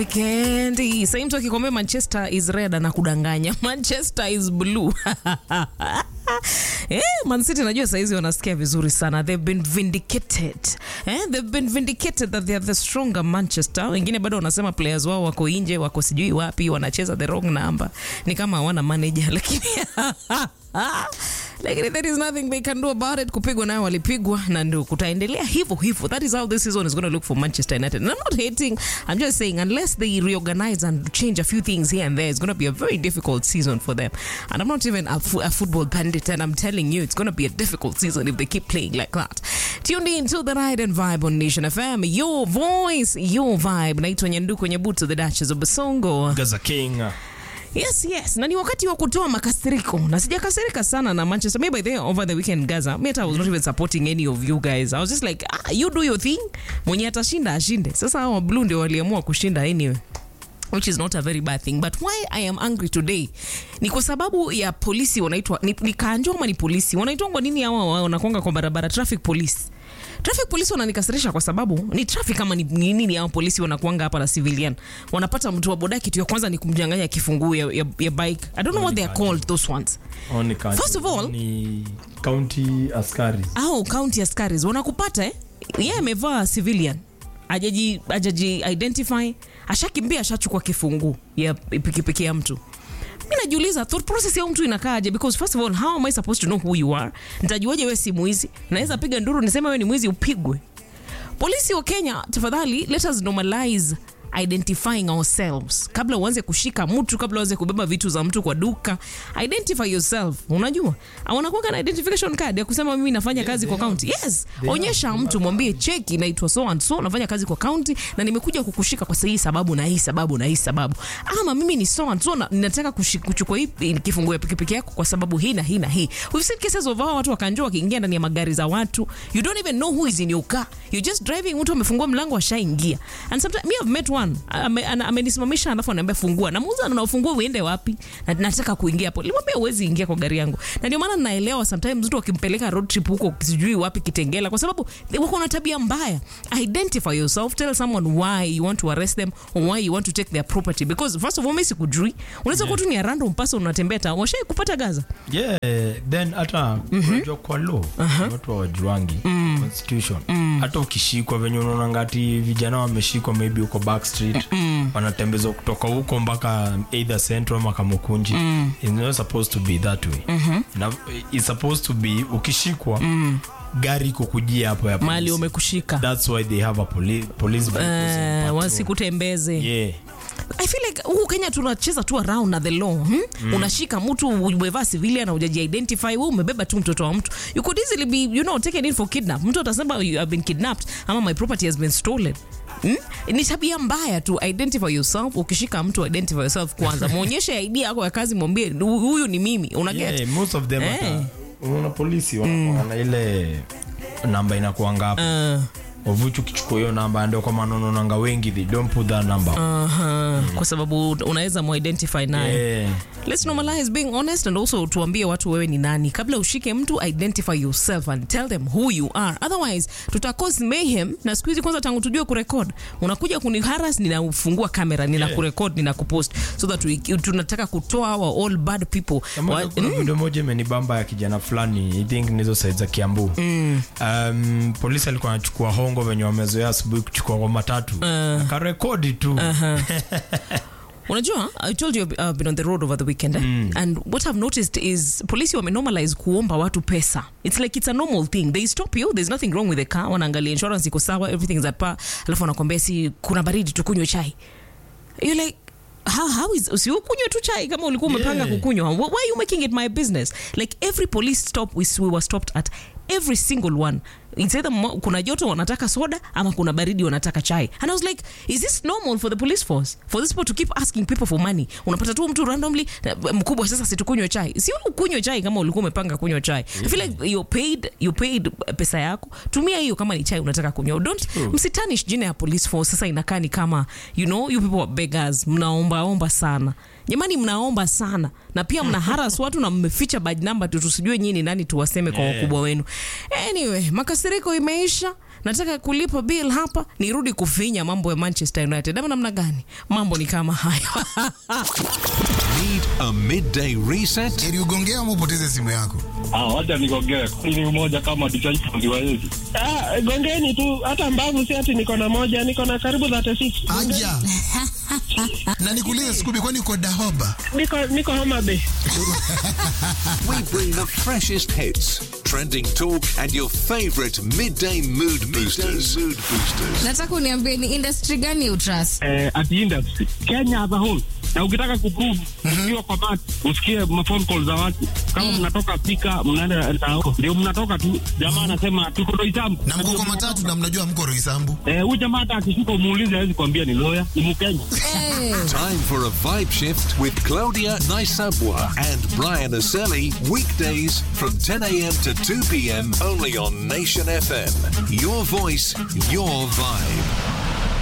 weekend hii. Sasa mtu akikwambia Manchester is red anakudanganya. Manchester is blue. Eh, Man City najua saizi wanasikia vizuri sana. They've been vindicated. Eh, they've been vindicated that they are the stronger Manchester. Wengine bado wanasema players wao wako nje, wako sijui wapi, wanacheza the wrong number. Ni kama hawana manager lakini lakini there is nothing they can do about it. Kupigwa nayo walipigwa na ndio kutaendelea hivyo hivyo. That is how this season is going to look for Manchester United. And I'm not hating. I'm just saying unless they reorganize and change a few things here and there, it's going to be a very difficult season for them. And I'm not even a, fu- a football pundit, and I'm telling you, it's going to be a difficult season if they keep playing like that. Tuned in to the Ride and Vibe on Nation FM. Your voice, your vibe. Naitwa Nyanduko Nyabuto, the Duchess of Basongo. Gaza King. Yes, yes. Na ni wakati wa kutoa makasiriko. Na sijakasirika sana na Manchester. Maybe there over the weekend Gaza. Me I was not even supporting any of you guys. I was just like, ah, you do your thing. Mwenye atashinda ashinde. Sasa hao blue ndio waliamua kushinda anyway which is not a very bad thing but why i am angry today ni kwa sababu ya polisi wanaitwa ni, ni kanjo ama ni polisi wanaitwa kwa nini hawa wa- wanakwanga kwa barabara traffic police traffic police wananikasirisha kwa sababu ni traffic kama ni ni nini hao polisi wanakuanga hapa na civilian wanapata mtu wa boda kitu ya kwanza ni kumnyang'anya kifunguo ya, ya, ya bike i don't know what they are called those ones Oni kanji. First of all- ni county askari. au county askaris wanakupata eh? yeye amevaa civilian ajaji ajaji identify ashakimbia ashachukua kifunguu ya pikipiki ya mtu mi najiuliza thought process ya huyu mtu inakaaje because first of all how am i supposed to know who you are nitajuaje wewe si mwizi naweza piga nduru niseme wewe ni mwizi upigwe polisi wa kenya tafadhali let us normalize identifying ourselves kabla uanze kushika mtu kabla uanze kubeba vitu za mtu kwa duka identify yourself unajua wanakuwa na identification card ya kusema mimi nafanya kazi kwa county yes onyesha mtu mwambie cheki naitwa so and so nafanya kazi kwa county na nimekuja kukushika kwa hii sababu na hii sababu na hii sababu ama mimi ni so and so na ninataka kushi- kuchukua hii kifunguo ya pikipiki yako kwa sababu hii na hii na hii we've seen cases of hao watu wakanjua wakiingia ndani ya magari za watu you don't even know who is in your car you're just driving mtu amefungua mlango ashaingia and sometimes me have met one ame- ana- amenisimamisha alafu anaambia fungua namuuza na ufungua uende wapi na nataka kuingia hapo limwambia uwezi ingia kwa gari yangu na ndio maana naelewa sometimes mtu akimpeleka road trip huko sijui wapi kitengela kwa sababu they wako na tabia mbaya identify yourself tell someone why you want to arrest them or why you want to take their property because first of all mimi sikujui unaweza kuwa tu ni a random person unatembea ta washai kupata gaza Yeah, then hata unajua kwa law watu hawajuangi constitution hata ukishikwa venye unaona ngati vijana wameshikwa maybe huko back street wanatembezwa kutoka huko mpaka either central ama kamukunji it's not supposed to be that way na it's supposed to be ukishikwa gari iko kujia hapo ya mali polisi. umekushika that's why they have a poli police vehicles in uh, patrol. wasikutembeze yeah I feel like huku Kenya tunacheza tu around na the law hmm? Unashika mtu umevaa civilian na hujaji identify, wewe umebeba tu mtoto wa mtu. You could easily be you know taken in for kidnap. Mtu atasema you have been kidnapped ama my property has been stolen. Hmm? Ni tabia mbaya tu. Identify yourself. Ukishika mtu identify yourself kwanza, muonyeshe ID yako ya kazi, mwambie "Hu- huyu ni mimi. Una get yeah, most of them Eh. hata unaona polisi wanakuanga na ile namba inakuanga hapo uh, wavuchu kichukua hiyo namba ndio kwa maana unaonanga wengi they don't put that number uh-huh. Kwa sababu unaweza muidentify naye yeah. Let's normalize being honest and also tuambie watu wewe ni nani kabla ushike mtu identify yourself and tell them who you are otherwise tuta cause mayhem na siku hizi kwanza tangu tujue kurekod unakuja kuniharas ninafungua kamera nina Yeah. kurekod nina kupost so that we, tunataka kutoa our all bad people Kama Wa- kuna video moja imenibamba ya kijana fulani i think nizo side za kiambu um, polisi alikuwa anachukua hongo venye wamezoea asubuhi kuchukua kwa matatu akarekodi tu unajua i told you i've been on the road over the weekend eh? and what i've noticed is polisi wamenormalize kuomba watu pesa it's like it's a normal thing they stop you there's nothing wrong with the car wanaangalia insurance iko sawa everything is at par alafu wanakwambia si kuna baridi tukunywe chai you're like how, how is usiukunywe tu chai kama ulikuwa umepanga Yeah. kukunywa Wh- why are you making it my business like every police stop we, we were stopped at every single one It's either mo- kuna joto wanataka soda ama kuna baridi wanataka chai and i was like is this normal for the police force for this people to keep asking people for money unapata tu mtu randomly eh, mkubwa sasa situkunywe chai si ukunywe chai kama ulikuwa umepanga kunywa chai i feel like you paid you paid pesa yako tumia hiyo kama ni chai unataka kunywa don't msitanish jina ya police force sasa inakaa ni kama you know you people are beggars mnaombaomba sana jamani mnaomba sana na pia mna haras watu na mmeficha badge number tu tusijue nyinyi ni nani tuwaseme kwa Yeah. wakubwa wenu anyway makasi makasiriko imeisha nataka kulipa bill hapa nirudi kufinya mambo ya manchester united ama namna gani mambo ni kama hayo Need a midday reset? Ili ugongea ama upoteze simu yako. Ah, wacha nigongee. Ni umoja kama tishaifundi wa hizi. Ah, gongeni tu hata mbavu si ati niko na moja niko na karibu 36 Aja. na nikuulize Scooby, kwani uko Dahoba? niko niko Homa Bay We bring the freshest hits, trending talk, and your favorite midday mood boosters. mood boosters. nataka uniambie ni industry gani utrust Eh, at industry. Kenya as a whole. Na ukitaka kuprove ukiwa kwa mat, usikie mafone call za watu. Kama mnatoka pika, mnaenda tao. Ndio mnatoka tu. Jamaa anasema tuko Roysambu. Na mko kwa matatu na mnajua mko Roysambu. Eh, huyu jamaa hata akishuka umuulize hawezi kuambia ni lawyer, ni Mkenya. hey. Time for a vibe shift with Claudia Naisabwa and Brian Aselli. Weekdays from 10 a.m. to 2 p.m. only on Nation FM. Your voice, your vibe.